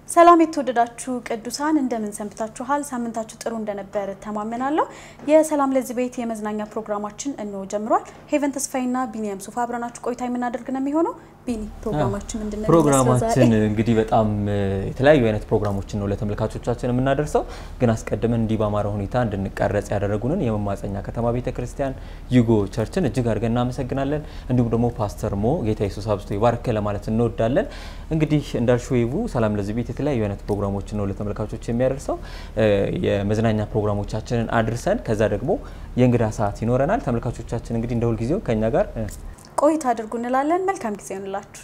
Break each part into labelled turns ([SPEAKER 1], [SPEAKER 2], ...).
[SPEAKER 1] ሰላም የተወደዳችሁ ቅዱሳን እንደምን ሰንብታችኋል? ሳምንታችሁ ጥሩ እንደነበር ተማመናለሁ። የሰላም ለዚህ ቤት የመዝናኛ ፕሮግራማችን እንሆ ጀምሯል። ሄቨን ተስፋይና ቢኒያም ሱፋ አብረናችሁ ቆይታ የምናደርግ ነው የሚሆነው። ቢኒ ፕሮግራማችን ምንድን ነው?
[SPEAKER 2] ፕሮግራማችን እንግዲህ በጣም የተለያዩ አይነት ፕሮግራሞችን ነው ለተመልካቾቻችን የምናደርሰው። ግን አስቀድመን እንዲህ በአማረ ሁኔታ እንድንቀረጽ ያደረጉንን የመማፀኛ ከተማ ቤተ ክርስቲያን ዩጎ ቸርችን እጅግ አድርገን እናመሰግናለን። እንዲሁም ደግሞ ፓስተር ሞ ጌታ ኢየሱስ አብዝቶ ይባርክ ለማለት እንወዳለን። እንግዲህ እንዳልሽው ይቡ ሰላም ለዚህ ቤት የተለያዩ አይነት ፕሮግራሞችን ነው ለተመልካቾች የሚያደርሰው። የመዝናኛ ፕሮግራሞቻችንን አድርሰን ከዛ ደግሞ የእንግዳ ሰዓት ይኖረናል። ተመልካቾቻችን እንግዲህ እንደ ሁልጊዜው ከኛ ጋር
[SPEAKER 1] ቆይታ አድርጉ እንላለን። መልካም ጊዜ ይሆንላችሁ።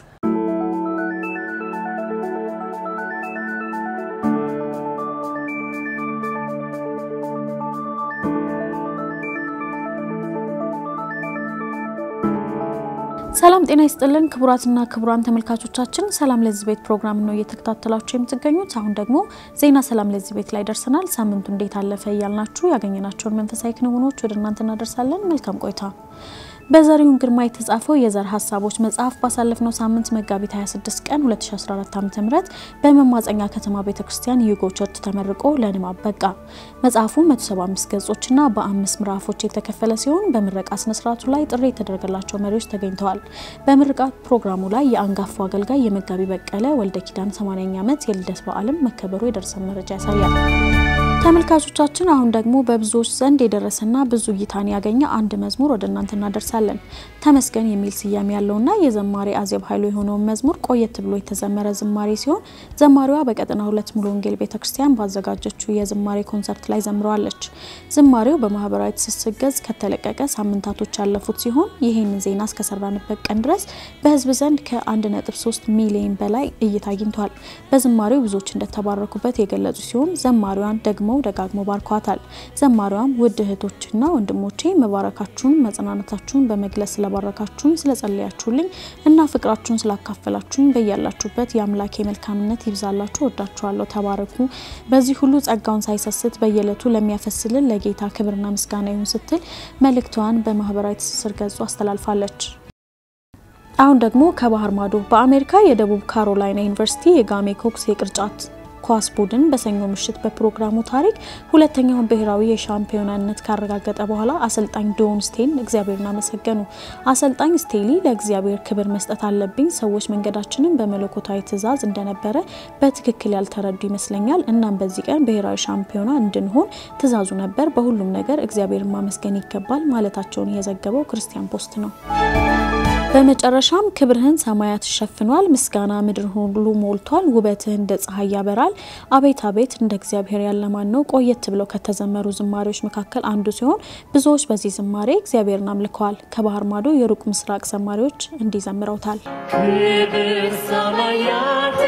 [SPEAKER 1] ሰላም ጤና ይስጥልን ክቡራትና ክቡራን ተመልካቾቻችን፣ ሰላም ለዚህ ቤት ፕሮግራም ነው እየተከታተላችሁ የምትገኙት። አሁን ደግሞ ዜና ሰላም ለዚህ ቤት ላይ ደርሰናል። ሳምንቱ እንዴት አለፈ እያልናችሁ ያገኘናቸውን መንፈሳዊ ክንውኖች ወደ እናንተ እናደርሳለን። መልካም ቆይታ። በዘሪሁን ግርማ የተጻፈው የዘር ሀሳቦች መጽሐፍ ባሳለፍነው ሳምንት መጋቢት 26 ቀን 2014 ዓ.ም በመማፀኛ ከተማ ቤተክርስቲያን ዩጎ ቸርች ተመርቆ ለንባብ በቃ። መጽሐፉ 175 ገጾችና በአምስት ምዕራፎች የተከፈለ ሲሆን በምረቃ ስነስርዓቱ ላይ ጥሪ የተደረገላቸው መሪዎች ተገኝተዋል። በምርቃት ፕሮግራሙ ላይ የአንጋፋው አገልጋይ የመጋቢ በቀለ ወልደ ኪዳን 80ኛ ዓመት የልደት በዓልም መከበሩ የደረሰን መረጃ ያሳያል። ተመልካቾቻችን አሁን ደግሞ በብዙዎች ዘንድ የደረሰና ብዙ እይታን ያገኘ አንድ መዝሙር ወደ እናንተ እናደርሳለን። ተመስገን የሚል ስያሜ ያለውና የዘማሪ አዜብ ኃይሉ የሆነውን መዝሙር ቆየት ብሎ የተዘመረ ዝማሬ ሲሆን ዘማሪዋ በቀጠና ሁለት ሙሉ ወንጌል ቤተክርስቲያን ባዘጋጀችው የዝማሬ ኮንሰርት ላይ ዘምረዋለች። ዝማሬው በማህበራዊ ትስስር ገጽ ከተለቀቀ ሳምንታቶች ያለፉት ሲሆን ይህንን ዜና እስከሰራንበት ቀን ድረስ በህዝብ ዘንድ ከ1.3 ሚሊዮን በላይ እይታ አግኝቷል። በዝማሬው ብዙዎች እንደተባረኩበት የገለጹ ሲሆን ዘማሪዋን ደግሞ ደጋግሞ ባርኳታል። ዘማሪዋም ውድ እህቶችና ወንድሞቼ መባረካችሁን መጽናናታችሁን በመግለጽ ስለባረካችሁኝ፣ ስለጸለያችሁልኝ እና ፍቅራችሁን ስላካፈላችሁኝ በያላችሁበት የአምላኬ መልካምነት ይብዛላችሁ፣ ወዳችኋለሁ፣ ተባረኩ። በዚህ ሁሉ ጸጋውን ሳይሰስት በየዕለቱ ለሚያፈስልን ለጌታ ክብርና ምስጋና ይሁን ስትል መልእክቷን በማህበራዊ ትስስር ገጹ አስተላልፋለች። አሁን ደግሞ ከባህር ማዶ በአሜሪካ የደቡብ ካሮላይና ዩኒቨርሲቲ የጋሜ ኮክስ የቅርጫት ኳስ ቡድን በሰኞ ምሽት በፕሮግራሙ ታሪክ ሁለተኛውን ብሔራዊ የሻምፒዮናነት ካረጋገጠ በኋላ አሰልጣኝ ዶን ስቴን እግዚአብሔርን አመሰገኑ። አሰልጣኝ ስቴሊ ለእግዚአብሔር ክብር መስጠት አለብኝ፣ ሰዎች መንገዳችንን በመለኮታዊ ትእዛዝ እንደነበረ በትክክል ያልተረዱ ይመስለኛል። እናም በዚህ ቀን ብሔራዊ ሻምፒዮና እንድንሆን ትእዛዙ ነበር። በሁሉም ነገር እግዚአብሔርን ማመስገን ይገባል ማለታቸውን የዘገበው ክርስቲያን ፖስት ነው። በመጨረሻም ክብርህን ሰማያት ሸፍኗል፣ ምስጋና ምድር ሁሉ ሞልቷል፣ ውበትህ እንደ ፀሐይ ያበራል። አቤት አቤት እንደ እግዚአብሔር ያለ ማን ነው? ቆየት ብለው ከተዘመሩ ዝማሬዎች መካከል አንዱ ሲሆን ብዙዎች በዚህ ዝማሬ እግዚአብሔርን አምልከዋል። ከባህር ማዶ የሩቅ ምስራቅ ዘማሪዎች እንዲህ ዘምረውታል።
[SPEAKER 3] ክብር ሰማያት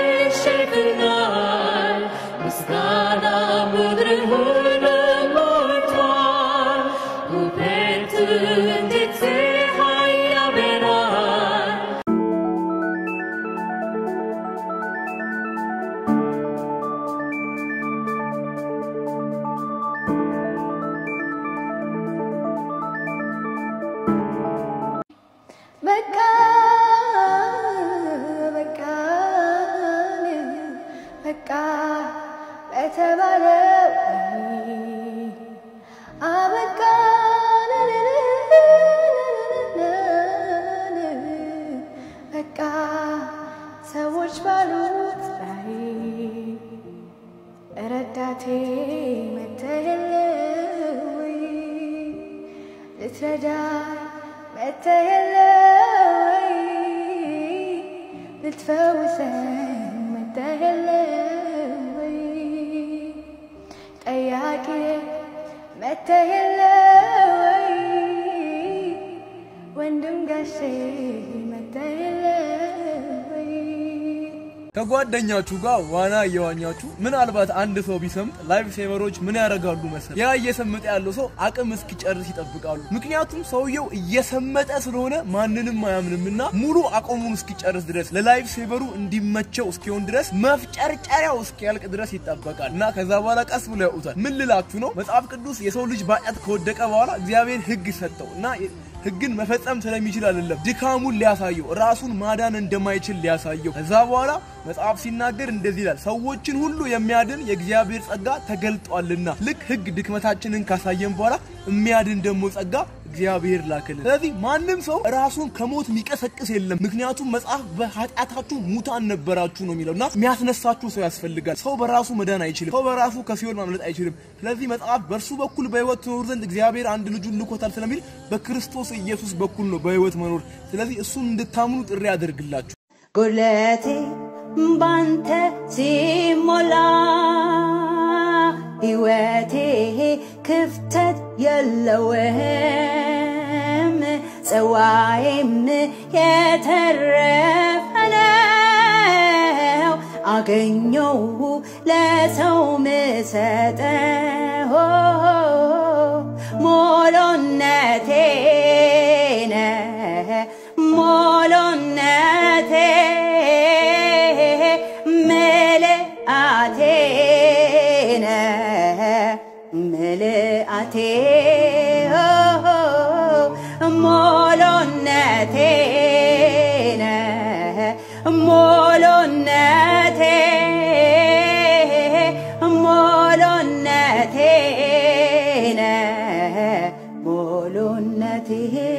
[SPEAKER 3] ሸፍኗል፣ ምስጋና ምድር ሁሉ ሞልቷል፣ ውበትህ እንደ ፀሐይ ያበራል።
[SPEAKER 4] በቃ በቃ በቃ በተባለው አበቃ በቃ ሰዎች ባሉት ላይ ረዳቴ መተህል ወይ ልትረዳ መተህል ወይ ልትፈውሰን መተህል ወይ ጠያቂ መተህል ወይ ወንድም ጋሼ መተህል ወይ
[SPEAKER 5] ከጓደኛችሁ ጋር ዋና እየዋኛችሁ ምናልባት አንድ ሰው ቢሰምጥ ላይፍ ሴቨሮች ምን ያደርጋሉ መሰል? ያ እየሰመጠ ያለው ሰው አቅም እስኪጨርስ ይጠብቃሉ። ምክንያቱም ሰውየው እየሰመጠ ስለሆነ ማንንም አያምንምና ሙሉ አቅሙን እስኪጨርስ ድረስ ለላይፍ ሴቨሩ እንዲመቸው እስኪሆን ድረስ መፍጨርጨሪያው እስኪያልቅ ድረስ ይጠበቃል እና ከዛ በኋላ ቀስ ብሎ ያውታል። ምን ልላችሁ ነው? መጽሐፍ ቅዱስ የሰው ልጅ በኃጢአት ከወደቀ በኋላ እግዚአብሔር ሕግ ሰጠው እና ህግን መፈጸም ስለሚችል አይደለም፣ ድካሙን ሊያሳየው ራሱን ማዳን እንደማይችል ሊያሳየው። ከዛ በኋላ መጽሐፍ ሲናገር እንደዚህ ይላል፣ ሰዎችን ሁሉ የሚያድን የእግዚአብሔር ጸጋ ተገልጧልና። ልክ ህግ ድክመታችንን ካሳየን በኋላ የሚያድን ደግሞ ጸጋ እግዚአብሔር ላክልን። ስለዚህ ማንም ሰው ራሱን ከሞት የሚቀሰቅስ የለም። ምክንያቱም መጽሐፍ በኃጢአታችሁ ሙታን ነበራችሁ ነው የሚለው እና የሚያስነሳችሁ ሰው ያስፈልጋል። ሰው በራሱ መዳን አይችልም። ሰው በራሱ ከሲኦል ማምለጥ አይችልም። ስለዚህ መጽሐፍ በእርሱ በኩል በህይወት ትኖር ዘንድ እግዚአብሔር አንድ ልጁን ልኮታል ስለሚል በክርስቶስ ኢየሱስ በኩል ነው በህይወት መኖር። ስለዚህ እሱን እንድታምኑ ጥሪ ያደርግላችሁ።
[SPEAKER 6] ጉድለቴ ባንተ ሲሞላ ሕይወቴ ክፍተት የለውም ጽዋዬም የተረፈ ነው አገኘው ለሰው ምሰጠው ሞሎነቴ ነህ ሞሎነቴ ምልአቴ ነህ ምልአቴ ሞሎነቴ ነህ ሞሎነቴ ሞሎነቴ ነህ ሞሎነቴ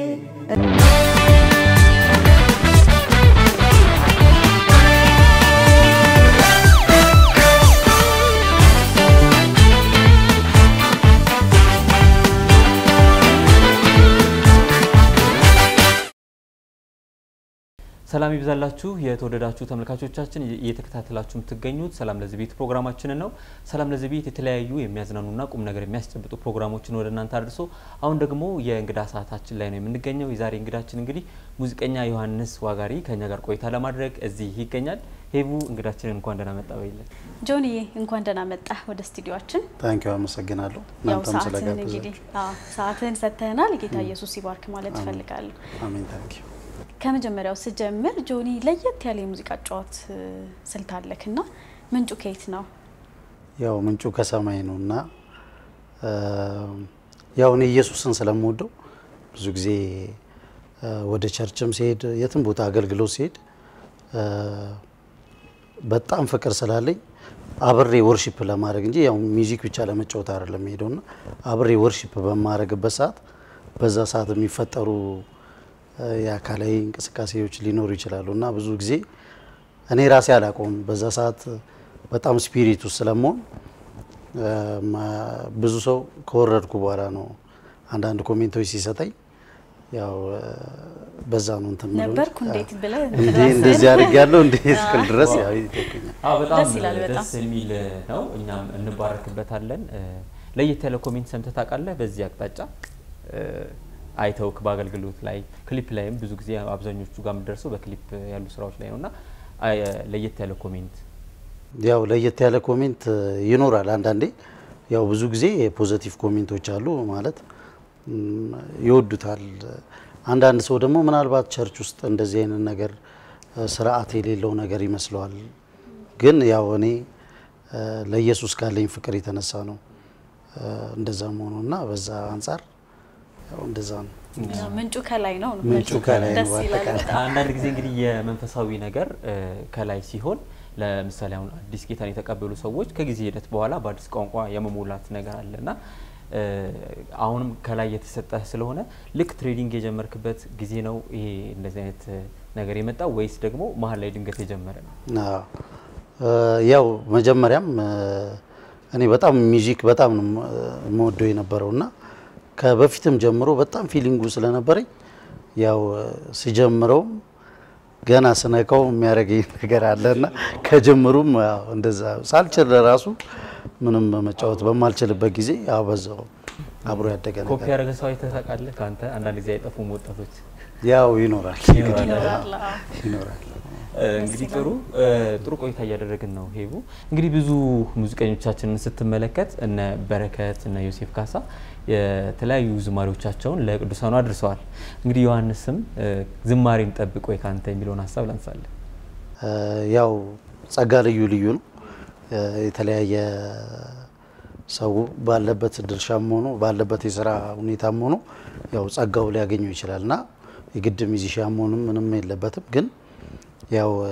[SPEAKER 2] ሰላም ይብዛላችሁ የተወደዳችሁ ተመልካቾቻችን እየተከታተላችሁ የምትገኙት ሰላም ለዚህ ቤት ፕሮግራማችንን ነው። ሰላም ለዚህ ቤት የተለያዩ የሚያዝናኑና ቁም ነገር የሚያስጨብጡ ፕሮግራሞችን ወደ እናንተ አድርሶ አሁን ደግሞ የእንግዳ ሰዓታችን ላይ ነው የምንገኘው። የዛሬ እንግዳችን እንግዲህ ሙዚቀኛ ዮሐንስ ዋጋሪ ከኛ ጋር ቆይታ ለማድረግ እዚህ ይገኛል። ሄቡ እንግዳችንን እንኳን ደህና መጣ በይለን።
[SPEAKER 1] ጆንዬ እንኳን ደህና መጣህ ወደ ስቱዲዮአችን።
[SPEAKER 7] ታንኪዩ አመሰግናለሁ።
[SPEAKER 1] ያው
[SPEAKER 7] እናንተም
[SPEAKER 1] ሰዓትህን እንግዲህ
[SPEAKER 7] ስለጋበዛችሁ
[SPEAKER 1] አዎ ሰዓትህን ሰጥተህናል። ጌታ ኢየሱስ ይባርክ ማለት እፈልጋለሁ።
[SPEAKER 7] አሜን። ታንኪዩ
[SPEAKER 1] ከመጀመሪያው ስጀምር ጆኒ ለየት ያለ የሙዚቃ ጨዋት ስልት አለክ እና ምንጩ ከየት ነው?
[SPEAKER 7] ያው ምንጩ ከሰማይ ነው እና ያው እኔ ኢየሱስን ስለምወደው ብዙ ጊዜ እ ወደ ቸርችም ሲሄድ የትም ቦታ አገልግሎት ሲሄድ እ በጣም ፍቅር ስላለኝ አብሬ ወርሺፕ ለማድረግ እንጂ ያው ሚውዚክ ብቻ ለመጫወት አይደለም ሄደው እና አብሬ ወርሺፕ በማድረግበት ሰዓት በዛ ሰዓት የሚፈጠሩ እ የአካላዊ እንቅስቃሴዎች ሊኖሩ ይችላሉ እና ብዙ ጊዜ እኔ ራሴ አላውቀውም። በዛ ሰዓት በጣም ስፒሪት ውስጥ ስለመሆን እ ማ- ብዙ ሰው ከወረድኩ በኋላ ነው አንዳንድ ኮሜንቶች ሲሰጠኝ ያው እ በዛ ነው እንትን የምለው እንጂ፣
[SPEAKER 1] ነበርኩ እንዴት ብለህ
[SPEAKER 7] እንዴ እንደዚህ አድርጌያለሁ እንዴ እስክል ድረስ ያው ይጠይቁኛል።
[SPEAKER 2] አዎ በጣም
[SPEAKER 1] ደስ ይላል በጣም።
[SPEAKER 2] ደስ የሚል ነው። እኛም እንባረክበታለን። እ ለየት ያለ ኮሜንት ሰምተህ ታውቃለህ? በዚህ አቅጣጫ እ አይተውክ በአገልግሎት ላይ ክሊፕ ላይም ብዙ ጊዜ አብዛኞቹ ጋር የምደርሰው በክሊፕ ያሉ ስራዎች ላይ ነው እና አይ፣ ለየት ያለ ኮሜንት
[SPEAKER 7] ያው ለየት ያለ ኮሜንት ይኖራል። አንዳንዴ ያው ብዙ ጊዜ ፖዘቲቭ ኮሜንቶች አሉ ማለት ም፣ ይወዱታል። አንዳንድ ሰው ደግሞ ምናልባት ቸርች ውስጥ እንደዚህ አይነት ነገር እ፣ ስርዓት የሌለው ነገር ይመስለዋል። ግን ያው እኔ እ፣ ለኢየሱስ ካለኝ ፍቅር የተነሳ ነው እ፣ እንደዛ መሆኑ እና በዛ አንጻር ያው እንደዛ ነው።
[SPEAKER 1] ምንጩ ከላይ ነው ነው
[SPEAKER 7] ምንጩ
[SPEAKER 1] መልሱ።
[SPEAKER 7] ከላይ ነው
[SPEAKER 1] ደስ ይላል
[SPEAKER 7] በአጠቃላይ።
[SPEAKER 1] በጣም።
[SPEAKER 2] አንዳንድ ጊዜ እንግዲህ የመንፈሳዊ ነገር እ፣ ከላይ ሲሆን ለምሳሌ አሁን አዲስ ጌታን የተቀበሉ ሰዎች ከጊዜ ሂደት በኋላ በአዲስ ቋንቋ የመሞላት ነገር አለ እና እ፣ አሁንም ከላይ የተሰጠህ ስለሆነ ልክ ትሬዲንግ የጀመርክበት ጊዜ ነው ይሄ እንደዚህ አይነት እ፣ ነገር የመጣው ወይስ ደግሞ መሀል ላይ ድንገት የጀመረ ነው?
[SPEAKER 7] አዎ እ፣ ያው መጀመሪያም እ፣ እኔ በጣም ሚውዚክ በጣም ነው እ፣ የምወደው የነበረው እና ከበፊትም ጀምሮ በጣም ፊሊንጉ ስለነበረኝ ያው እ፣ ስጀምረውም ገና ስነካው የሚያደርገኝ ነገር አለና ከጀምሩም ያው እንደዛ ሳልችል ለራሱ ምንም መጫወት በማልችልበት ጊዜ ያው በዛው አብሮ ያደገ
[SPEAKER 2] ኮፒ
[SPEAKER 7] ነገር
[SPEAKER 2] ያደረገ ሰው አይተህ ታውቃለህ? ከአንተ አንዳንድ ጊዜ አይጠፉም ወጣቶች
[SPEAKER 7] ያው ይኖራል
[SPEAKER 2] ይኖራል።
[SPEAKER 1] ይኖራል፣ አዎ።
[SPEAKER 7] ይኖራል።
[SPEAKER 2] እ፣ እንግዲህ ጥሩ እ፣ ጥሩ ቆይታ እያደረግን ነው። ሄቡ እንግዲህ ብዙ ሙዚቀኞቻችንን ስትመለከት እነ በረከት እነ ዮሴፍ ካሳ የተለያዩ ዝማሬዎቻቸውን ለቅዱሳኑ አድርሰዋል። እንግዲህ ዮሐንስም እ፣ ዝማሬን ጠብቅ ወይ ካንተ የሚለውን ሀሳብ ላንሳለን።
[SPEAKER 7] እ፣ ያው ጸጋ ልዩ ልዩ ነው። እ፣ የተለያየ ሰው ባለበት ድርሻም ሆኖ ባለበት የስራ ሁኔታም ሆኖ ያው ጸጋው ሊያገኘው ይችላል እና የግድ ሚዚሽያን መሆንም ምንም የለበትም። ግን ያው እ፣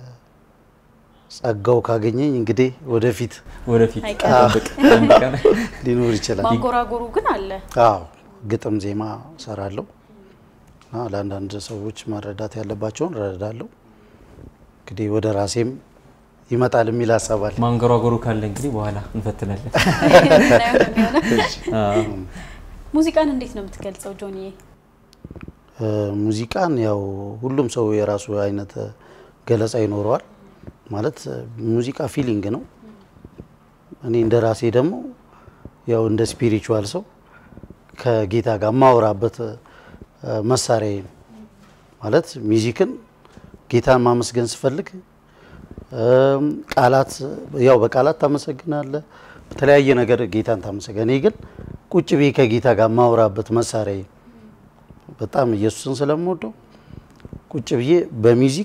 [SPEAKER 7] ጸጋው ካገኘኝ እንግዲህ ወደፊት
[SPEAKER 2] ወደፊት
[SPEAKER 1] አይቀርም።
[SPEAKER 2] ጠብቅ ጠብቀን።
[SPEAKER 7] ሊኖር ይችላል።
[SPEAKER 1] ማንጎራጎሩ ግን አለ።
[SPEAKER 7] አዎ ግጥም ዜማ ሰራለሁ እና ለአንዳንድ ሰዎች መረዳት ያለባቸውን እረዳለሁ። እንግዲህ ወደ ራሴም ይመጣል የሚል ሀሳብ አለ።
[SPEAKER 2] ማንገሯጎሩ ካለ እንግዲህ በኋላ እንፈትናለን።
[SPEAKER 1] እናየው ነው የሚሆነው።
[SPEAKER 2] አዎ።
[SPEAKER 1] ሙዚቃን እንዴት ነው የምትገልጸው ጆኒዬ?
[SPEAKER 7] እ፣ ሙዚቃን ያው ሁሉም ሰው የራሱ አይነት እ፣ ገለጻ ይኖረዋል። ማለት እ፣ ሙዚቃ ፊሊንግ ነው። እኔ እንደ ራሴ ደግሞ ያው እንደ ስፒሪቹዋል ሰው ከጌታ ጋር የማወራበት እ፣ መሳሪያዬ ነው። ማለት ሚዚክን ጌታን ማመስገን ስፈልግ እም፣ ቃላት ያው በቃላት ታመሰግናለህ፣ በተለያየ ነገር ጌታን ታመሰግን። እኔ ግን ቁጭ ብዬ ከጌታ ጋር የማወራበት መሳሪያዬ ነው። በጣም ኢየሱስን ስለምወደው ቁጭ ብዬ በሚዚክ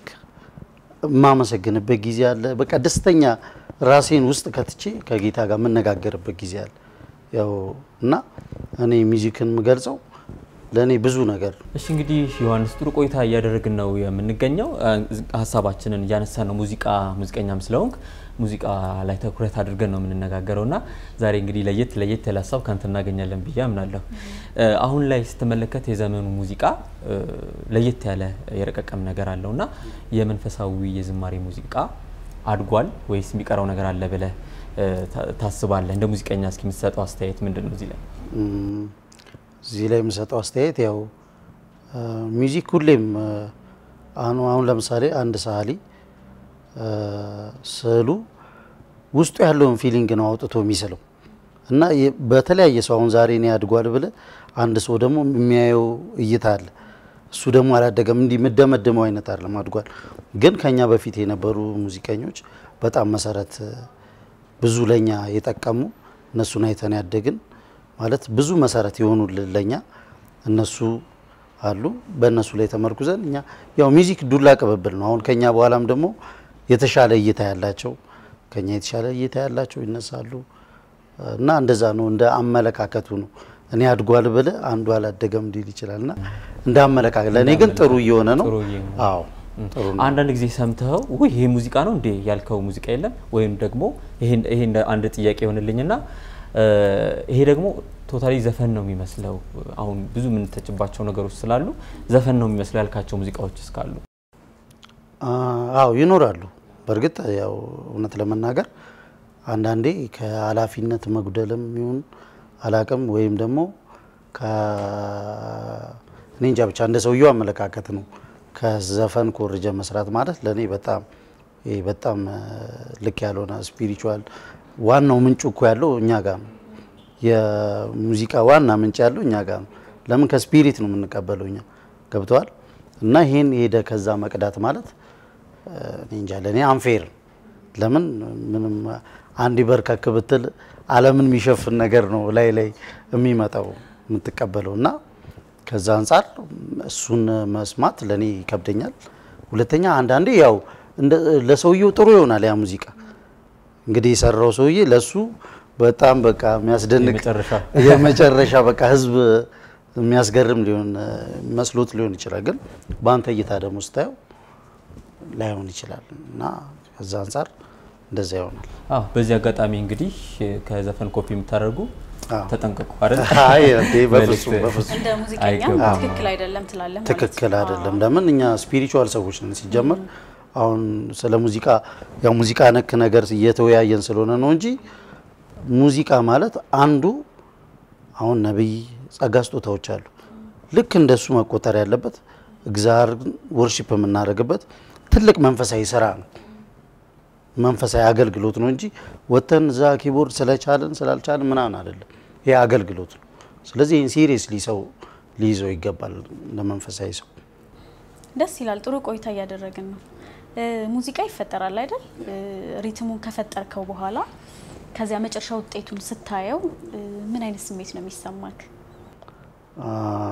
[SPEAKER 7] የማመሰግንበት ጊዜ አለ። በቃ ደስተኛ ራሴን ውስጥ ከትቼ ከጌታ ጋር የምነጋገርበት ጊዜ አለ። ያው እና እኔ ሚዚክን የምገልጸው ለእኔ ብዙ ነገር ነው።
[SPEAKER 2] እሺ እንግዲህ ዮሐንስ ጥሩ ቆይታ እያደረግን ነው የምንገኘው። አ፣ ሀሳባችንን እያነሳን ነው። ሙዚቃ ሙዚቀኛም ስለሆንክ ሙዚቃ ላይ ትኩረት አድርገን ነው የምንነጋገረው እና ዛሬ እንግዲህ ለየት ለየት ያለ ሀሳብ ካንተ እናገኛለን ብዬ አምናለሁ። እ፣ አሁን ላይ ስትመለከት የዘመኑ ሙዚቃ እ፣ ለየት ያለ የረቀቀም ነገር አለው እና የመንፈሳዊ የዝማሬ ሙዚቃ አድጓል ወይስ የሚቀረው ነገር አለ ብለህ እ፣ ታ- ታስባለህ? እንደ ሙዚቀኛ እስኪ የምትሰጠው አስተያየት ምንድን ነው እዚህ ላይ?
[SPEAKER 7] እም፣ እዚህ ላይ የምሰጠው አስተያየት ያው እ፣ ሚዚክ ሁሌም እ፣ አሁን አሁን ለምሳሌ አንድ ሰዓሊ እ፣ ስዕሉ ውስጡ ያለውን ፊሊንግ ነው አውጥቶ የሚስለው እና የ- በተለያየ ሰው አሁን ዛሬ እኔ አድጓል ብለ አንድ ሰው ደግሞ የሚያየው እይታ አለ። እሱ ደግሞ አላደገም እንዲህ የምደመድመው አይነት አይደለም አድጓል። ግን ከኛ በፊት የነበሩ ሙዚቀኞች በጣም መሰረት እ፣ ብዙ ለኛ የጠቀሙ እነሱን አይተን ያደግን ማለት ብዙ መሰረት የሆኑልን ለኛ እነሱ አሉ። በእነሱ ላይ ተመርኩዘን እኛ ያው ሚዚክ ዱላ ቅብብል ነው። አሁን ከኛ በኋላም ደግሞ የተሻለ እይታ ያላቸው ከኛ የተሻለ እይታ ያላቸው ይነሳሉ እና እንደዛ ነው። እንደ አመለካከቱ ነው። እኔ አድጓል ብለ አንዱ አላደገም ሊል ይችላል እና እንደ አመለካከት ለእኔ ግን ጥሩ እየሆነ ነው።
[SPEAKER 2] ጥሩ እየሆነ ነው።
[SPEAKER 7] አዎ ጥሩ ነው።
[SPEAKER 2] አንዳንድ ጊዜ ሰምተኸው ውይ ይሄ ሙዚቃ ነው እንዴ ያልከው ሙዚቃ የለም? ወይም ደግሞ ይሄ ይሄ እንደ አንድ ጥያቄ ይሆንልኝና እ፣ ይሄ ደግሞ ቶታሊ ዘፈን ነው የሚመስለው። አሁን ብዙ የምንተችባቸው ነገሮች ስላሉ ዘፈን ነው የሚመስለው ያልካቸው ሙዚቃዎች እስካሉ
[SPEAKER 7] አዎ ይኖራሉ። በእርግጥ ያው እውነት ለመናገር አንዳንዴ ከኃላፊነት መጉደልም ይሁን አላቅም ወይም ደግሞ ከ- እኔ እንጃ ብቻ እንደ ሰውየው አመለካከት ነው። ከዘፈን ኮርጀ መስራት ማለት ለእኔ በጣም ይሄ በጣም እ፣ ልክ ያልሆነ ስፒሪቹዋል ዋናው ምንጩ እኮ ያለው እኛ ጋር ነው። የሙዚቃ ዋና ምንጭ ያለው እኛ ጋር ነው። ለምን ከስፒሪት ነው የምንቀበለው እኛ ገብተዋል። እና ይሄን ሄደ ከዛ መቅዳት ማለት እ፣ እኔ እንጃ ለእኔ አንፌር ለምን ምንም አንድ በርከክ ብትል ዓለምን የሚሸፍን ነገር ነው ላይ ላይ የሚመጣው የምትቀበለው እና ከዛ አንጻር እሱን መስማት ለእኔ ይከብደኛል። ሁለተኛ አንዳንዴ ያው እንደ- ለሰውየው ጥሩ ይሆናል ያ ሙዚቃ እንግዲህ የሰራው ሰውዬ ለሱ በጣም በቃ የሚያስደንቅ
[SPEAKER 2] የመጨረሻ
[SPEAKER 7] የመጨረሻ በቃ ህዝብ የሚያስገርም ሊሆን መስሎት ሊሆን ይችላል። ግን በአንተ እይታ ደግሞ ስታየው ላይሆን ይችላል እና ከዛ አንጻር እንደዛ ይሆናል።
[SPEAKER 2] አዎ በዚህ አጋጣሚ እንግዲህ ከዘፈን ኮፒ የምታደርጉ
[SPEAKER 7] አዎ።
[SPEAKER 2] ተጠንቀቁ አይደል?
[SPEAKER 7] አይ እንዴ በፍጹም
[SPEAKER 2] መልእክት።
[SPEAKER 7] በፍጹም
[SPEAKER 1] እንደ ሙዚቀኛ
[SPEAKER 2] አይገባም።
[SPEAKER 1] ትክክል አይደለም ትላለህ ማለት
[SPEAKER 7] ትክክል
[SPEAKER 1] ነው።
[SPEAKER 7] አይደለም። ለምን እኛ ስፒሪቹዋል ሰዎች ነን ሲጀመር። አሁን ስለ ሙዚቃ ያው ሙዚቃ ነክ ነገር እየተወያየን ስለሆነ ነው እንጂ ሙዚቃ ማለት አንዱ አሁን ነቢይ ጸጋ ስጦታዎች አሉ። ልክ እንደሱ መቆጠር ያለበት እግዚአብሔርን ወርሺፕ የምናደርግበት ትልቅ መንፈሳዊ ስራ ነው። መንፈሳዊ አገልግሎት ነው እንጂ ወተን እዛ ኪቦርድ ስለቻልን ስላልቻልን ምናምን አይደለም። ይሄ አገልግሎት ነው። ስለዚህ ይህን ሲሪየስሊ ሰው ሊይዘው ይገባል ለመንፈሳዊ ሰው።
[SPEAKER 1] ደስ ይላል። ጥሩ ቆይታ እያደረግን ነው። እ፣ ሙዚቃ ይፈጠራል አይደል? እ፣ ሪትሙን ከፈጠርከው በኋላ ከዚያ መጨረሻ ውጤቱን ስታየው እ፣ ምን አይነት ስሜት ነው የሚሰማክ?
[SPEAKER 7] አ፣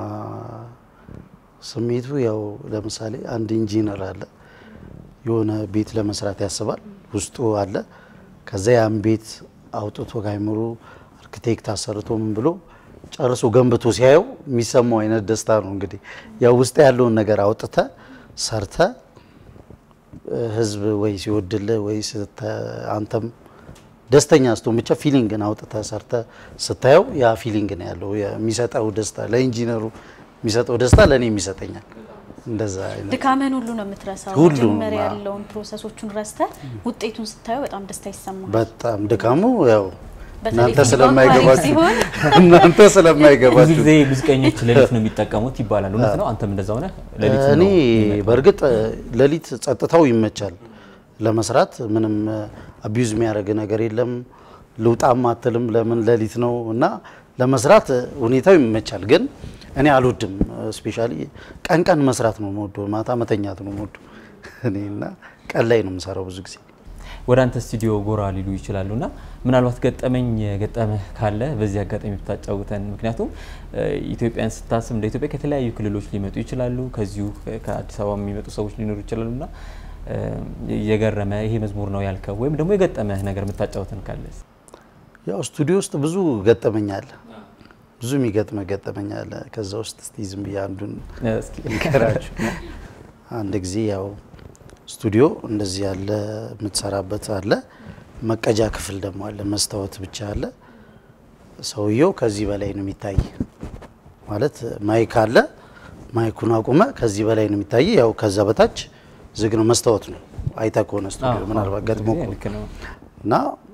[SPEAKER 7] ስሜቱ ያው ለምሳሌ አንድ ኢንጂነር አለ የሆነ ቤት ለመስራት ያስባል ውስጡ አለ። ከዛ ያን ቤት አውጥቶ ከአይምሮ አርክቴክት አሰርቶ ምን ብሎ ጨርሶ ገንብቶ ሲያየው የሚሰማው አይነት ደስታ ነው። እንግዲህ ያው ውስጥ ያለውን ነገር አውጥተ ሰርተ ህዝብ ወይ ሲወድልህ ወይ ስተ- አንተም ደስተኛ ስትሆን ብቻ ፊሊንግን አውጥተ ሰርተ ስታየው ያ ፊሊንግ ነው ያለው። የሚሰጠው ደስታ ለኢንጂነሩ የሚሰጠው ደስታ ለእኔ ይሰጠኛል። እንደዛ አይነት
[SPEAKER 1] ድካምህን ሁሉ ነው የምትረሳው።
[SPEAKER 7] ሁሉንም፣
[SPEAKER 1] መጀመሪያ
[SPEAKER 7] አዎ።
[SPEAKER 1] ያለውን ፕሮሰሶቹን ረስተ ውጤቱን ስታየው በጣም ደስታ ይሰማል።
[SPEAKER 7] በጣም ድካሙ ያው
[SPEAKER 1] በተለይ
[SPEAKER 7] እናንተ
[SPEAKER 1] ፊልም
[SPEAKER 7] ስለማይገባችሁ
[SPEAKER 1] ሲሆን
[SPEAKER 7] እናንተ
[SPEAKER 2] ብዙ
[SPEAKER 7] ስለማይገባችሁ
[SPEAKER 2] ጊዜ ሙዚቀኞች ሌሊት ነው የሚጠቀሙት ይባላል። እውነት ነው? አንተም እንደዛ ሆነ? ሌሊት
[SPEAKER 7] እኔ
[SPEAKER 2] ነው የሚመጣው?
[SPEAKER 7] በእርግጥ ሌሊት ጸጥታው ይመቻል ለመስራት ምንም አቢዩዝ የሚያደርግ ነገር የለም። ልውጣም አትልም ለምን ሌሊት ነው እና ለመስራት ሁኔታው ይመቻል። ግን እኔ አልወድም። ስፔሻሊ ቀን ቀን መስራት ነው የምወደው፣ ማታ መተኛት ነው የምወደው እኔ እና ቀን ላይ ነው የምሰራው ብዙ ጊዜ።
[SPEAKER 2] ወደ አንተ ስቱዲዮ ጎራ ሊሉ ይችላሉ እና ምናልባት ገጠመኝ ገጠመህ ካለ በዚህ አጋጣሚ ብታጫውተን። ምክንያቱም እ፣ ኢትዮጵያን ስታስብ እንደ ኢትዮጵያ ከተለያዩ ክልሎች ሊመጡ ይችላሉ፣ ከዚሁ ከአዲስ አበባ የሚመጡ ሰዎች ሊኖሩ ይችላሉ እና እ፣ የገረመ ይሄ መዝሙር ነው ያልከው ወይም ደግሞ የገጠመህ ነገር የምታጫውተን ካለ
[SPEAKER 7] ያው ስቱዲዮ ውስጥ ብዙ ገጠመኝ አለ፣ ብዙ የሚገጥመ ገጠመኝ አለ። ከዛ ውስጥ እስቲ ዝም ብዬ አንዱን
[SPEAKER 2] እስኪ
[SPEAKER 7] ልንገራችሁ። አንድ ጊዜ ያው ስቱዲዮ እንደዚህ ያለ የምትሰራበት አለ፣ መቀጃ ክፍል ደግሞ አለ፣ መስታወት ብቻ አለ። ሰውየው ከዚህ በላይ ነው የሚታይ ማለት ማይክ አለ፣ ማይኩን አቁመ ከዚህ በላይ ነው የሚታይ። ያው ከዛ በታች ዝግ ነው፣ መስታወት ነው። አይተ ከሆነ ስቱዲዮ ምናልባት ገጥሞ ከሆነ
[SPEAKER 2] ልክ ነው።
[SPEAKER 7] እና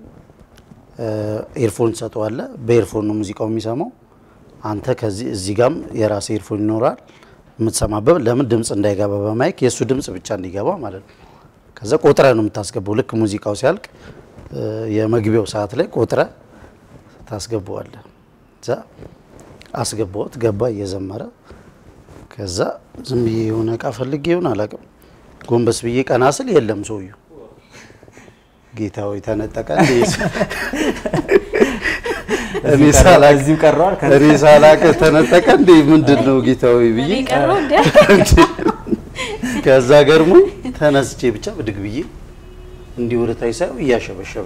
[SPEAKER 7] ኤርፎን ትሰጠዋለህ። በኤርፎን ነው ሙዚቃው የሚሰማው። አንተ ከዚህ እዚህ ጋም የራስ ኤርፎን ይኖራል የምትሰማበት። ለምን ድምፅ እንዳይገባ በማይክ የእሱ ድምፅ ብቻ እንዲገባ ማለት ነው። ከዛ ቆጥረ ነው የምታስገባው። ልክ ሙዚቃው ሲያልቅ እ፣ የመግቢያው ሰዓት ላይ ቆጥረ ታስገባዋለህ። እዛ አስገባሁት፣ ገባ እየዘመረ ከዛ ዝም ብዬ የሆነ እቃ ፈልጌ ይሆን አላውቅም። ጎንበስ ብዬ ቀና ስል የለም ሰውዬው። ጌታ ሆይ ተነጠቀ እንዴ? እኔ ሳላቅ
[SPEAKER 2] እዚሁ ቀረዋል። ከ-
[SPEAKER 7] እኔ ሳላቅ ተነጠቀ እንዴ? ምንድን ነው ጌታ ሆይ ብዬ
[SPEAKER 1] እኔ ቀረው እንደ
[SPEAKER 7] ከዛ ገርሞኝ ተነስቼ ብቻ ብድግ ብዬ እንዲህ ወደ ታች ሳየው እያሸበሸበ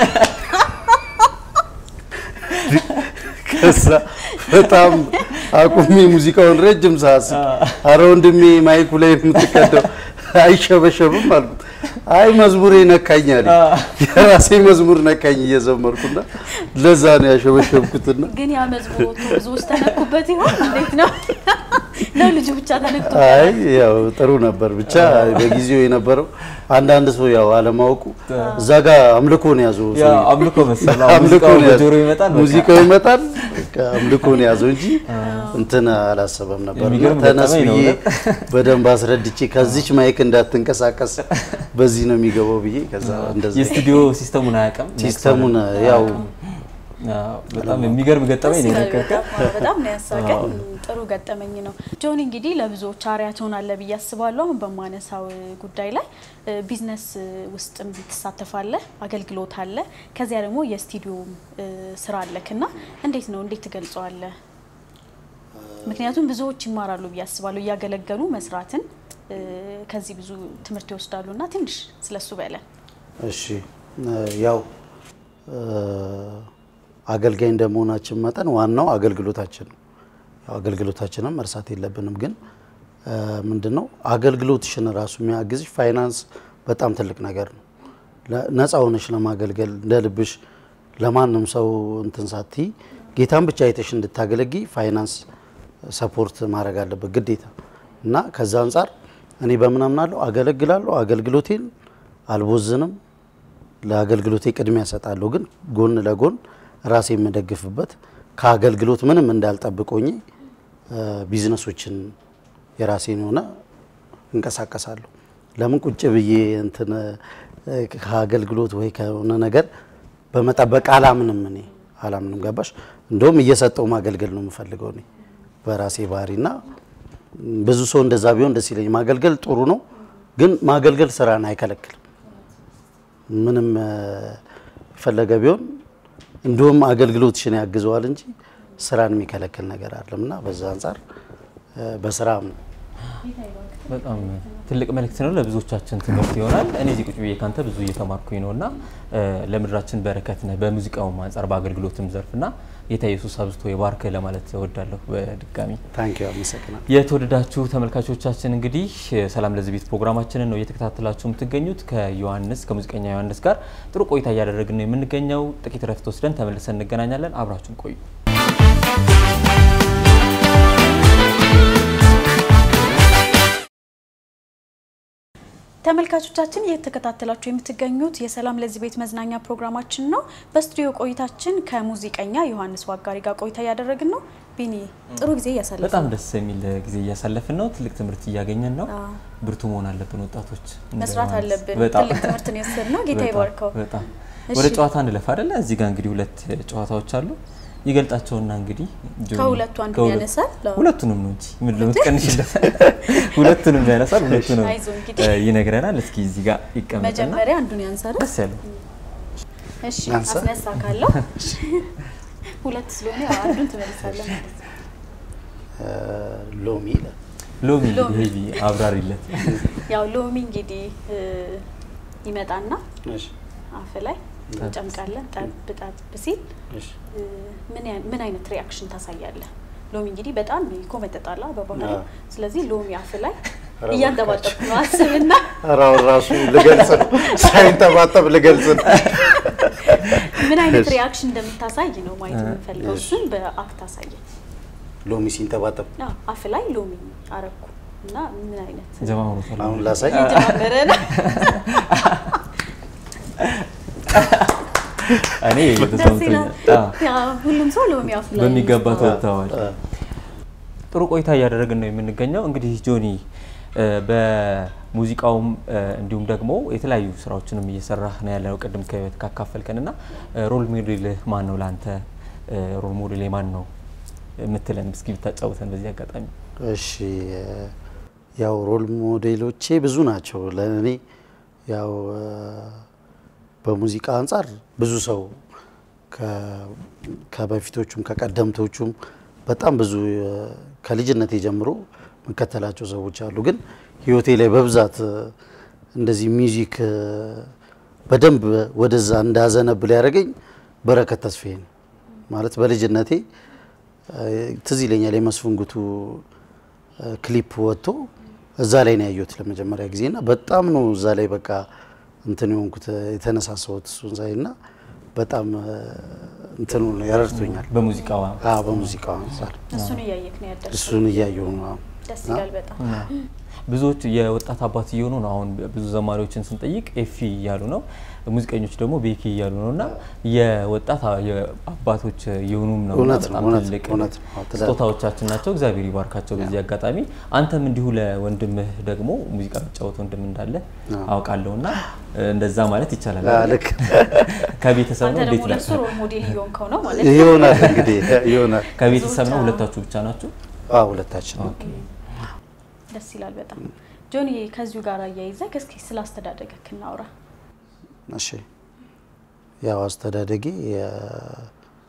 [SPEAKER 7] ከዛ በጣም አቁሜ ሙዚቃውን ረጅም ሰዓት ስል አረ ወንድሜ ማይኩ ላይ የምትቀደው አይሸበሸብም አልኩት። አይ መዝሙሬ ነካኝ አለኝ። የራሴ መዝሙር ነካኝ እየዘመርኩና ለዛ ነው ያሸበሸብኩትና
[SPEAKER 1] ግን ያ መዝሙር ወጥቶ ብዙዎች ተነኩበት ይሆን እንዴት ነው? ነው ልጁ ብቻ ተነክቶ
[SPEAKER 7] አይ ያው ጥሩ ነበር። ብቻ በጊዜው የነበረው አንዳንድ ሰው ያው አለማወቁ እዛ ጋር አምልኮ ነው ያዘው
[SPEAKER 2] ያ
[SPEAKER 7] ሰውዬው።
[SPEAKER 2] አምልኮ መሰለህ።
[SPEAKER 7] አምልኮ
[SPEAKER 2] ሙዚቃው
[SPEAKER 7] ነው ያዘው።
[SPEAKER 2] በጆሮ ይመጣል። በቃ።
[SPEAKER 7] ሙዚቃው ይመጣል። በቃ አምልኮ ነው ያዘው እንጂ እንትን አላሰበም ነበር። እና
[SPEAKER 2] የሚገርም
[SPEAKER 7] ተነስ
[SPEAKER 2] ገጠመኝ ነው
[SPEAKER 7] ብዬ
[SPEAKER 2] እውነት።
[SPEAKER 7] በደንብ አስረድቼ ከዚች ማይክ እንዳትንቀሳቀስ በዚህ ነው የሚገባው ብዬ ከዛ እንደዚህ
[SPEAKER 2] የስቱዲዮ ሲስተሙን አያውቅም።
[SPEAKER 7] ሲስተሙን ያው
[SPEAKER 2] አዎ፣ በጣም የሚገርም ገጠመኝ
[SPEAKER 1] ደስ
[SPEAKER 2] ነው
[SPEAKER 1] ይላል
[SPEAKER 2] የነገርከን።
[SPEAKER 1] በጣም በጣም ነው ያሳቀኝ። ጥሩ ገጠመኝ ነው። ጆኒ እንግዲህ ለብዙዎች አርአያ ትሆናለህ ብዬ አስባለሁ። አሁን በማነሳው ጉዳይ ላይ እ፣ ቢዝነስ ውስጥም ትሳተፋለህ፣ አገልግሎት አለ፣ ከዚያ ደግሞ የስቱዲዮ እ፣ ስራ አለክ እና እንዴት ነው እንዴት ትገልጸዋለህ? ምክንያቱም ብዙዎች ይማራሉ ብዬ አስባለሁ እያገለገሉ መስራትን እ፣ ከዚህ ብዙ ትምህርት ይወስዳሉ እና ትንሽ ስለሱ በለን።
[SPEAKER 7] እሺ እ፣ ያው እ፣ አገልጋይ እንደመሆናችን መጠን ዋናው አገልግሎታችን ነው። ያው አገልግሎታችንን መርሳት የለብንም። ግን እ፣ ምንድነው አገልግሎትሽን ራሱ የሚያግዝሽ ፋይናንስ በጣም ትልቅ ነገር ነው። ለ- ነፃ ሆነሽ ለማገልገል እንደ ልብሽ ለማንም ሰው እንትን ሳትይ ጌታን ብቻ አይተሽ እንድታገለጊ ፋይናንስ ሰፖርት ማድረግ አለበት ግዴታ እና ከዛ አንጻር እኔ በምን አምናለሁ አገለግላለሁ አገልግሎቴን አልቦዝንም ለአገልግሎቴ ቅድሚያ እሰጣለሁ ግን ጎን ለጎን ራሴ የምደግፍበት ከአገልግሎት ምንም እንዳልጠብቆኝ ቢዝነሶችን የራሴን የሆነ እንቀሳቀሳለሁ ለምን ቁጭ ብዬ እንትን እ፣ ከአገልግሎት ወይ ከሆነ ነገር በመጠበቅ አላምንም እኔ አላምንም ገባሽ እንደውም እየሰጠው ማገልገል ነው የምፈልገው እኔ በራሴ ባህሪና ብዙ ሰው እንደዛ ቢሆን ደስ ይለኝ ማገልገል ጥሩ ነው ግን ማገልገል ስራን አይከለክልም ምንም እ፣ የፈለገ ቢሆን እንዲሁም አገልግሎትሽን ያግዘዋል እንጂ ስራን የሚከለክል ነገር አለም እና በዛ አንጻር እ፣ በስራ
[SPEAKER 2] በጣም ትልቅ መልእክት ነው። ለብዙዎቻችን ትምህርት ይሆናል። እኔ እዚህ ቁጭ ብዬ ካንተ ብዙ እየተማርኩኝ ነው እና ለምድራችን በረከት ነህ በሙዚቃውም አንጻር በአገልግሎትም ዘርፍ እና ጌታ ኢየሱስ አብዝቶ የባርክ ለማለት እወዳለሁ። በድጋሚ
[SPEAKER 7] ታንኪዩ አመሰግናለሁ።
[SPEAKER 2] የተወደዳችሁ ተመልካቾቻችን እንግዲህ ሰላም ለዚህ ቤት ፕሮግራማችንን ነው እየተከታተላችሁ የምትገኙት ከዮሐንስ ከሙዚቀኛ ዮሐንስ ጋር ጥሩ ቆይታ እያደረግን ነው የምንገኘው። ጥቂት ረፍት ወስደን ተመልሰን እንገናኛለን። አብራችሁን ቆዩ።
[SPEAKER 1] ተመልካቾቻችን እየተከታተላችሁ የምትገኙት የሰላም ለዚህ ቤት መዝናኛ ፕሮግራማችን ነው። በስቱዲዮ ቆይታችን ከሙዚቀኛ ዮሐንስ ዋጋሪ ጋር ቆይታ እያደረግን ነው። ቢኒ ጥሩ ጊዜ እያሳለፍን
[SPEAKER 2] በጣም
[SPEAKER 1] ነው።
[SPEAKER 2] ደስ የሚል ጊዜ እያሳለፍን ነው። ትልቅ ትምህርት እያገኘን ነው። ብርቱ መሆን አለብን ወጣቶች፣ እንደ
[SPEAKER 1] መስራት
[SPEAKER 2] ዮሐንስ።
[SPEAKER 1] አለብን።
[SPEAKER 2] በጣም
[SPEAKER 1] ትልቅ ትምህርትን የወሰድ ነው። ጌታ
[SPEAKER 2] በጣም
[SPEAKER 1] ይባርከው።
[SPEAKER 2] በጣም
[SPEAKER 1] እሺ።
[SPEAKER 2] ወደ ጨዋታ እንለፍ አይደለ? እዚህ ጋር እንግዲህ ሁለት ጨዋታዎች አሉ። ይገልጣቸውና እንግዲህ ጆኒ
[SPEAKER 1] ከሁለቱ አንዱን
[SPEAKER 2] ከሁለት-
[SPEAKER 1] ያነሳል? አዎ።
[SPEAKER 2] ሁለቱንም ነው እንጂ ምን ለምትቀንሽለት ሁለቱንም ያነሳል። ሁለቱንም
[SPEAKER 1] አይዞ እንግዲህ።
[SPEAKER 2] እ፣ ይነግረናል። እስኪ እዚህ ጋር ይቀመጥና
[SPEAKER 1] መጀመሪያ አንዱን ያንሳል።
[SPEAKER 2] ደስ ያለው
[SPEAKER 1] እሺ
[SPEAKER 7] ያንሳ?
[SPEAKER 1] አስነሳ ካለው ሁለት ስለሆነ ያው አንዱን ትመልሳለህ ማለት ነው።
[SPEAKER 7] ሎሚ ይላል።
[SPEAKER 2] ሎሚ
[SPEAKER 1] ሎሚ።
[SPEAKER 2] ሄቪ አብራሪለት።
[SPEAKER 1] ያው ሎሚ እንግዲህ እ፣ ይመጣና
[SPEAKER 7] እሺ፣
[SPEAKER 1] አፍ ላይ እንጨምቃለን። ጠብ ጠብ ሲል
[SPEAKER 7] እሺ።
[SPEAKER 1] እ፣ ምን ያ- ምን አይነት ሪያክሽን ታሳያለህ? ሎሚ እንግዲህ በጣም ይኮመጠጣላ በባህሪ
[SPEAKER 7] አዎ።
[SPEAKER 1] ስለዚህ ሎሚ አፍ ላይ
[SPEAKER 7] ኧረ
[SPEAKER 1] እያንጠባጠብኩ ነው አስብና
[SPEAKER 7] ኧረ አሁን ራሱ ልገልጽ ነው ሳይንጠባጠብ ልገልጽ ነው።
[SPEAKER 1] ምን አይነት
[SPEAKER 7] እሺ።
[SPEAKER 1] ሪያክሽን እንደምታሳይ ነው ማየት
[SPEAKER 2] እ፣
[SPEAKER 1] የምንፈልገው።
[SPEAKER 7] እሺ።
[SPEAKER 1] እሱን በአክት አሳየን።
[SPEAKER 7] ሎሚ ሲንጠባጠብ
[SPEAKER 1] አዎ፣ አፍ ላይ ሎሚ አረኩ እና ምን አይነት
[SPEAKER 2] ጀማምሮታል።
[SPEAKER 7] አሁን ላሳይ።
[SPEAKER 1] እየጀማመረ ነው።
[SPEAKER 2] እኔ
[SPEAKER 1] ደስ
[SPEAKER 2] ተሰምቶኛል።
[SPEAKER 1] ይላል።
[SPEAKER 2] አዎ።
[SPEAKER 1] ያው ሁሉም ሰው ሎሚ አፍ ላይ
[SPEAKER 2] በሚገባ
[SPEAKER 1] ነው።
[SPEAKER 2] ተወጥተዋል።
[SPEAKER 7] አ፣
[SPEAKER 2] ጥሩ ቆይታ እያደረግን ነው የምንገኘው። እንግዲህ ጆኒ እ፣ በሙዚቃውም እ፣ እንዲሁም ደግሞ የተለያዩ ስራዎችንም እየሰራህ ነው ያለው። ቅድም ከህይወት ካካፈልከን እና ሮል ሞዴልህ ማን ነው ለአንተ? እ፣ ሮል ሞዴል ማን ነው የምትለን እስኪ ብታጫውተን በዚህ አጋጣሚ።
[SPEAKER 7] እሺ ያው ሮል ሞዴሎቼ ብዙ ናቸው ለእኔ ያው እ፣ በሙዚቃ አንጻር ብዙ ሰው ከ- ከበፊቶቹም ከቀደምቶቹም በጣም ብዙ እ፣ ከልጅነቴ ጀምሮ መከተላቸው ሰዎች አሉ። ግን ህይወቴ ላይ በብዛት እ፣ እንደዚህ ሚውዚክ እ፣ በደንብ ወደዛ እንዳዘነብል ያደረገኝ በረከት ተስፋዬ ነው። ማለት በልጅነቴ እ፣ ትዝ ይለኛል የመስፍን ጉቱ እ፣ ክሊፕ ወጥቶ እዛ ላይ ነው ያየሁት ለመጀመሪያ ጊዜ እና በጣም ነው እዛ ላይ በቃ እንትን የሆንኩት የተነሳሳሁት እሱን ሳይ እና በጣም እ፣ እንትኑ ነው ያረድቶኛል።
[SPEAKER 2] በሙዚቃዋ
[SPEAKER 7] አዎ በሙዚቃው አንጻር
[SPEAKER 1] እሱን እያየክ ነው ያደርሰው።
[SPEAKER 7] እሱን እያየሁ ነው። አዎ።
[SPEAKER 1] ደስ ይላል በጣም።
[SPEAKER 2] ብዙዎች የወጣት አባት እየሆኑ ነው። አሁን ብዙ ዘማሪዎችን ስንጠይቅ ኤፊ እያሉ ነው፣ ሙዚቀኞች ደግሞ ቤኪ እያሉ ነው እና የወጣት አ- የአባቶች እየሆኑም ነው እና
[SPEAKER 7] እውነት ነው፣
[SPEAKER 2] በጣም
[SPEAKER 7] እውነት
[SPEAKER 2] ትልቅ
[SPEAKER 7] ነው፣ እውነት ነው። አዎ፣ ትዳር-
[SPEAKER 2] ስጦታዎቻችን ናቸው። እግዚአብሔር ይባርካቸው። በዚህ አጋጣሚ አንተም እንዲሁ ለወንድምህ ደግሞ ሙዚቃ የሚጫወት ወንድም እንዳለ አውቃለሁ እና እንደዛ ማለት ይቻላል።
[SPEAKER 7] አዎ፣
[SPEAKER 2] አይደል?
[SPEAKER 7] ልክ
[SPEAKER 2] ከቤተሰብ
[SPEAKER 1] አንተ
[SPEAKER 2] ነው
[SPEAKER 1] ደግሞ
[SPEAKER 2] እንዴት ነው?
[SPEAKER 1] ለሱ ሮል ሞዴል እየሆንከው ነው ማለት ነው።
[SPEAKER 7] ይሆናል እንግዲህ ይሆናል።
[SPEAKER 2] ከቤተሰብ ነው
[SPEAKER 1] ብዙዎች፣
[SPEAKER 2] ሁለታችሁ ብቻ ናችሁ?
[SPEAKER 7] አዎ ሁለታችን ነው።
[SPEAKER 2] ኦኬ።
[SPEAKER 1] ደስ ይላል በጣም። ጆኒ ከዚሁ ጋር አያይዘህ እስኪ ስለ አስተዳደግክ እናውራ።
[SPEAKER 7] እሺ ያው አስተዳደጌ የ-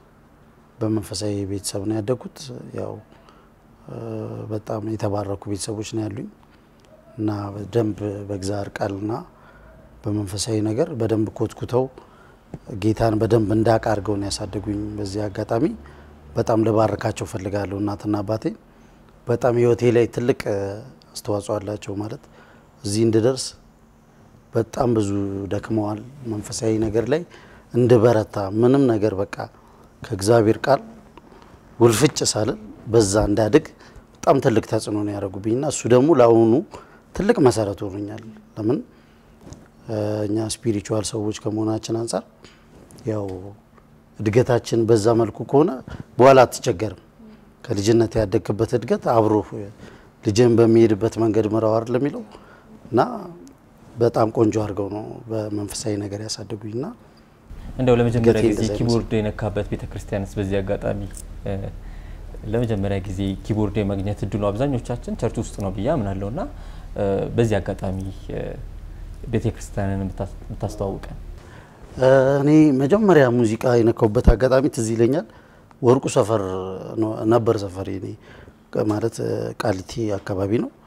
[SPEAKER 7] በመንፈሳዊ ቤተሰብ ነው ያደግኩት። ያው እ፣ በጣም የተባረኩ ቤተሰቦች ነው ያሉኝ እና በደንብ በእግዚአብሔር ቃልና በመንፈሳዊ ነገር በደንብ ኮትኩተው ጌታን በደንብ እንዳውቅ አድርገው ነው ያሳደጉኝ። በዚህ አጋጣሚ በጣም ልባርካቸው ፈልጋለሁ። እናትና አባቴ በጣም ህይወቴ ላይ ትልቅ እ፣ አስተዋጽኦ አላቸው። ማለት እዚህ እንድደርስ በጣም ብዙ ደክመዋል። መንፈሳዊ ነገር ላይ እንድበረታ ምንም ነገር በቃ ከእግዚአብሔር ቃል ውልፍጭ ሳልል በዛ እንዳድግ በጣም ትልቅ ተጽዕኖ ነው ያደረጉብኝና እሱ ደግሞ ለአሁኑ ትልቅ መሰረት ሆኖኛል። ለምን እ፣ እኛ ስፒሪቹዋል ሰዎች ከመሆናችን አንጻር ያው እድገታችን በዛ መልኩ ከሆነ በኋላ አትቸገርም። ከልጅነት ያደግክበት እድገት አብሮ ልጅን በሚሄድበት መንገድ ምራው አይደል የሚለው እና በጣም ቆንጆ አድርገው ነው በመንፈሳዊ ነገር ያሳደጉኝና
[SPEAKER 2] እንደው ለመጀመሪያ
[SPEAKER 7] እድገቴ
[SPEAKER 2] ጊዜ
[SPEAKER 7] እንደዛ
[SPEAKER 2] ኪቦርድ የነካበት ቤተ ክርስቲያንስ በዚህ አጋጣሚ እ፣ ለመጀመሪያ ጊዜ ኪቦርድ የማግኘት እድሉ አብዛኞቻችን ቸርች ውስጥ ነው ብዬ አምናለሁ እና እ፣ በዚህ አጋጣሚ እ፣ ቤተ ክርስቲያንን የምታስ- የምታስተዋውቀን
[SPEAKER 7] እ፣ እኔ መጀመሪያ ሙዚቃ የነካውበት አጋጣሚ ትዝ ይለኛል። ወርቁ ሰፈር ነው- ነበር ሰፈር እኔ ማለት እ፣ ቃሊቲ አካባቢ ነው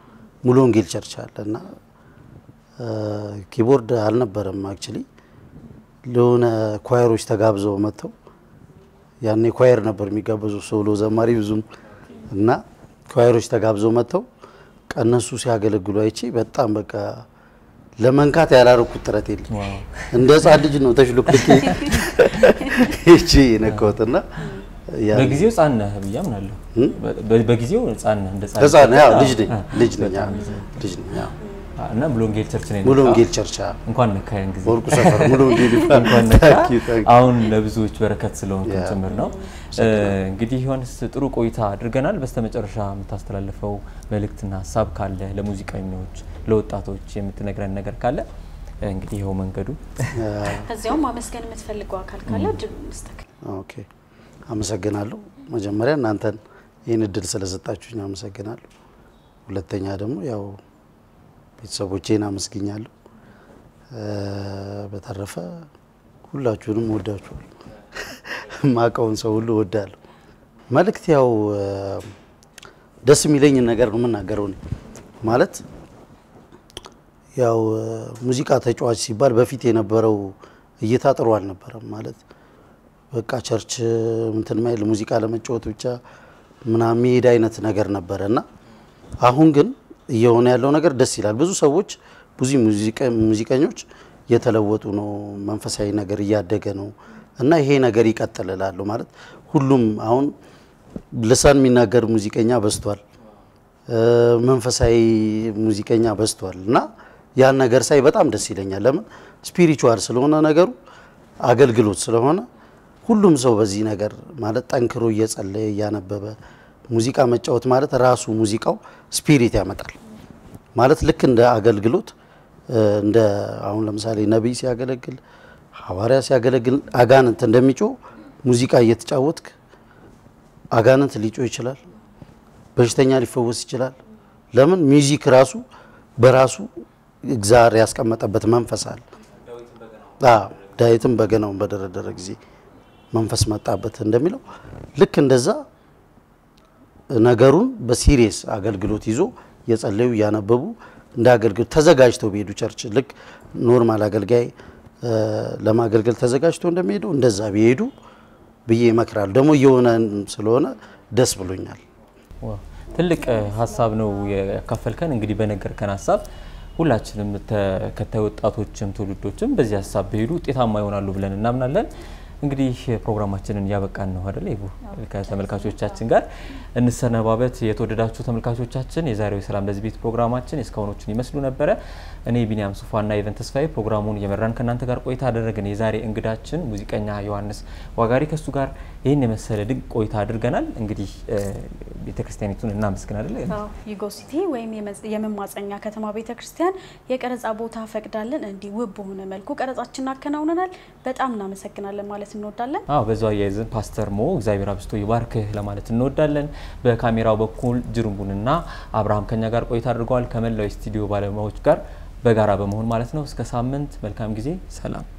[SPEAKER 7] ሙሉ ወንጌል ቸርች አለ እና እ፣ ኪቦርድ አልነበረም አክቹሊ ለሆነ ኳየሮች ተጋብዘው መጥተው ያኔ ኳየር ነበር የሚጋበዙ ሶሎ ዘማሪ ብዙም እና ኳየሮች ተጋብዘው መጥተው ቀነሱ ሲያገለግሉ አይቼ በጣም በቃ ለመንካት ያላረኩት ጥረት የለም።
[SPEAKER 2] ዋው።
[SPEAKER 7] እንደ ህፃን ልጅ ነው ተሽሎክልክ ይቺ የነካሁትና ያ-
[SPEAKER 2] በጊዜው ህጻን ነህ ብዬ አምናለሁ። በ- በጊዜው ህጻን ነህ እንደ
[SPEAKER 7] ህፃን ያው ልጅ ነኝ
[SPEAKER 2] አዎ።
[SPEAKER 7] ልጅ ነኝ
[SPEAKER 2] በጣም
[SPEAKER 7] አዎ፣
[SPEAKER 2] ልጅ ነህ።
[SPEAKER 7] ልጅ ነኝ አዎ።
[SPEAKER 2] አዎ፣ እና ሙሉ ወንጌል ቸርች ነው
[SPEAKER 7] ሙሉ
[SPEAKER 2] የነካው።
[SPEAKER 7] ወንጌል ቸርች አዎ።
[SPEAKER 2] እንኳን ነካያን ጊዜ
[SPEAKER 7] ወርቁ ሰፈር ሙሉ ወንጌል ይባላል።
[SPEAKER 2] እንኳን ነካ።
[SPEAKER 7] Thank you, thank you።
[SPEAKER 2] አሁን ለብዙዎች በረከት ስለሆንክ
[SPEAKER 7] ያ።
[SPEAKER 2] ጭምር ነው። እንግዲህ ዮሐንስ ጥሩ ቆይታ አድርገናል። በስተመጨረሻ የምታስተላልፈው መልእክትና ሀሳብ ካለ ለሙዚቀኞች፣ ለወጣቶች የምትነግረን ነገር ካለ እንግዲህ ይኸው መንገዱ
[SPEAKER 1] ከዚያውም ማመስገን የምትፈልገው አካል ካለ እድል መስጠት
[SPEAKER 7] ኦኬ አመሰግናለሁ። መጀመሪያ እናንተን ይህን እድል ስለሰጣችሁኝ አመሰግናለሁ። ሁለተኛ ደግሞ ያው ቤተሰቦቼን አመስግኛለሁ። እ፣ በተረፈ ሁላችሁንም ወዳችኋለሁ። ማቀውን ሰው ሁሉ ወዳለሁ። መልእክት ያው እ፣ ደስ የሚለኝን ነገር ነው የምናገረው እኔ ማለት ያው እ፣ ሙዚቃ ተጫዋች ሲባል በፊት የነበረው እይታ ጥሩ አልነበረም ማለት በቃ ቸርች እንትን ማይል ሙዚቃ ለመጫወት ብቻ ምናምን የሚሄድ አይነት ነገር ነበረ እና አሁን ግን እየሆነ ያለው ነገር ደስ ይላል። ብዙ ሰዎች ብዙ ሙዚቀ- ሙዚቀኞች እየተለወጡ ነው። መንፈሳዊ ነገር እያደገ ነው እና ይሄ ነገር ይቀጥል እላለሁ። ማለት ሁሉም አሁን ልሳን የሚናገር ሙዚቀኛ በዝቷል። እ፣ መንፈሳዊ ሙዚቀኛ በዝቷል እና ያን ነገር ሳይ በጣም ደስ ይለኛል። ለምን ስፒሪቹዋል ስለሆነ ነገሩ አገልግሎት ስለሆነ ሁሉም ሰው በዚህ ነገር ማለት ጠንክሮ እየጸለየ እያነበበ ሙዚቃ መጫወት ማለት ራሱ ሙዚቃው ስፒሪት ያመጣል ማለት ልክ እንደ አገልግሎት እ፣ እንደ አሁን ለምሳሌ ነቢይ ሲያገለግል ሐዋርያ ሲያገለግል አጋንንት እንደሚጮህ ሙዚቃ እየተጫወትክ አጋንንት ሊጮህ ይችላል። በሽተኛ ሊፈወስ ይችላል። ለምን ሚውዚክ ራሱ በራሱ እግዚአብሔር ያስቀመጠበት መንፈስ አለ። አዎ ዳዊትም በገናውን በደረደረ ጊዜ መንፈስ መጣበት እንደሚለው ልክ እንደዛ ነገሩን በሲሪየስ አገልግሎት ይዞ የጸለዩ እያነበቡ እንደ አገልግሎት ተዘጋጅተው ቢሄዱ ቸርች ልክ ኖርማል አገልጋይ እ፣ ለማገልገል ተዘጋጅተው እንደሚሄዱ እንደዛ ቢሄዱ ብዬ ይመክራሉ። ደግሞ እየሆነ ስለሆነ ደስ ብሎኛል።
[SPEAKER 2] ዋው፣ ትልቅ እ, ሀሳብ ነው ያካፈልከን። እንግዲህ በነገርከን ሀሳብ ሁላችንም ተከታይ ወጣቶችም ትውልዶችም በዚህ ሀሳብ ቢሄዱ ውጤታማ ይሆናሉ ብለን እናምናለን። እንግዲህ ፕሮግራማችንን እያበቃን ነው አይደል? ይቡ ከተመልካቾቻችን ጋር እንሰነባበት። የተወደዳችሁ ተመልካቾቻችን የዛሬው የሰላም ለዚህ ቤት ፕሮግራማችን የእስካሁኖቹን ይመስሉ ነበረ። እኔ ቢኒያም ሱፋና ኢቨን ተስፋዬ ፕሮግራሙን እየመራን ከእናንተ ጋር ቆይታ አደረግን። የዛሬ እንግዳችን ሙዚቀኛ ዮሐንስ ዋጋሪ ከሱ ጋር ይህን የመሰለ ድንቅ ቆይታ አድርገናል። እንግዲህ ቤተክርስቲያኒቱን እናመስግን አይደል?
[SPEAKER 1] ዩጎ ሲቲ ወይም የመዝ- የመማፀኛ ከተማ ቤተ ክርስቲያን የቀረጻ ቦታ ፈቅዳለን እንዲህ ውብ በሆነ መልኩ ቀረጻችንን አከናውነናል። በጣም እናመሰግናለን ማለት እንወዳለን።
[SPEAKER 2] አዎ በዛው አያይዘን ፓስተር ሞ እግዚአብሔር አብስቶ ይባርክህ ለማለት እንወዳለን። በካሜራው በኩል ጅሩንቡንና አብርሃም ከኛ ጋር ቆይታ አድርገዋል። ከመላው የስቱዲዮ ባለሙያዎች ጋር በጋራ በመሆን ማለት ነው። እስከ ሳምንት መልካም ጊዜ፣ ሰላም